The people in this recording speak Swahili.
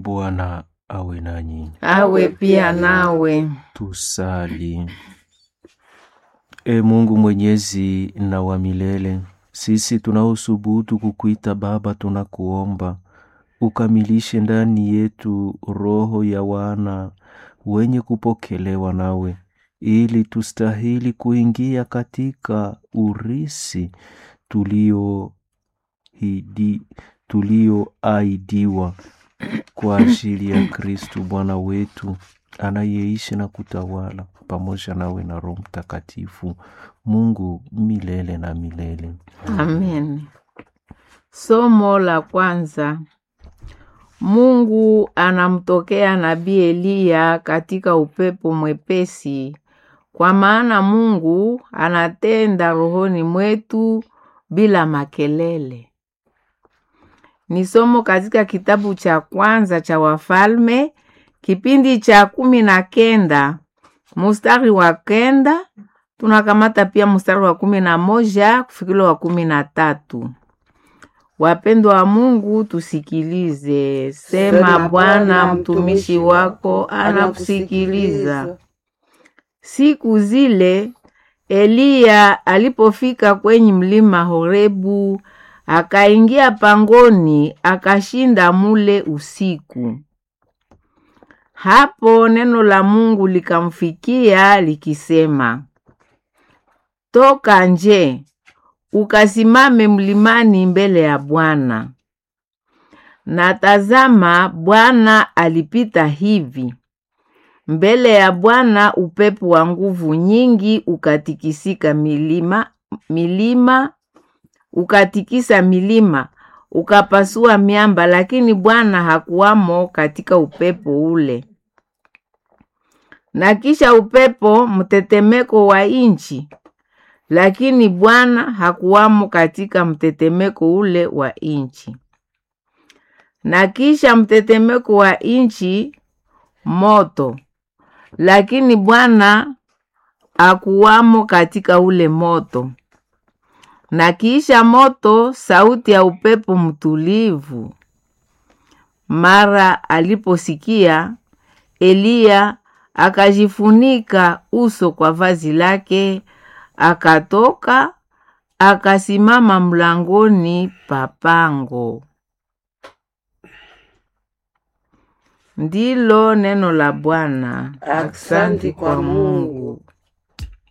Bwana awe nanyi. awe pia nawe. Tusali. E Mungu mwenyezi na wa milele, sisi tunaosubutu kukuita Baba, tunakuomba ukamilishe ndani yetu roho ya wana wenye kupokelewa nawe, ili tustahili kuingia katika urisi tuliohidi tulioahidiwa kwa ajili ya Kristu Bwana wetu anayeishi na kutawala pamoja nawe na Roho Mtakatifu, Mungu milele na milele. Amen. Somo la kwanza. Mungu anamtokea nabii Eliya katika upepo mwepesi, kwa maana Mungu anatenda rohoni mwetu bila makelele. Ni somo katika kitabu cha kwanza cha Wafalme kipindi cha kumi na kenda mustari wa kenda tunakamata pia mstari wa kumi na moja kufikila wa kumi na tatu. Wapendwa wa Mungu, tusikilize. Sema Bwana, mtumishi wako anakusikiliza. Siku zile Eliya alipofika kwenye mlima Horebu, akaingia pangoni, akashinda mule usiku. Hapo neno la Mungu likamfikia likisema, toka nje ukasimame mlimani mbele ya Bwana. Na tazama, Bwana alipita hivi mbele ya Bwana, upepo wa nguvu nyingi ukatikisika milima, milima ukatikisa milima ukapasua miamba, lakini Bwana hakuwamo katika upepo ule. Na kisha upepo mtetemeko wa inchi, lakini Bwana hakuwamo katika mtetemeko ule wa inchi. Na kisha mtetemeko wa inchi moto, lakini Bwana hakuwamo katika ule moto. Na kisha moto, sauti ya upepo mtulivu. Mara aliposikia, Eliya akajifunika uso kwa vazi lake, akatoka akasimama mlangoni pa pango. Ndilo neno la Bwana. Aksanti kwa Mungu.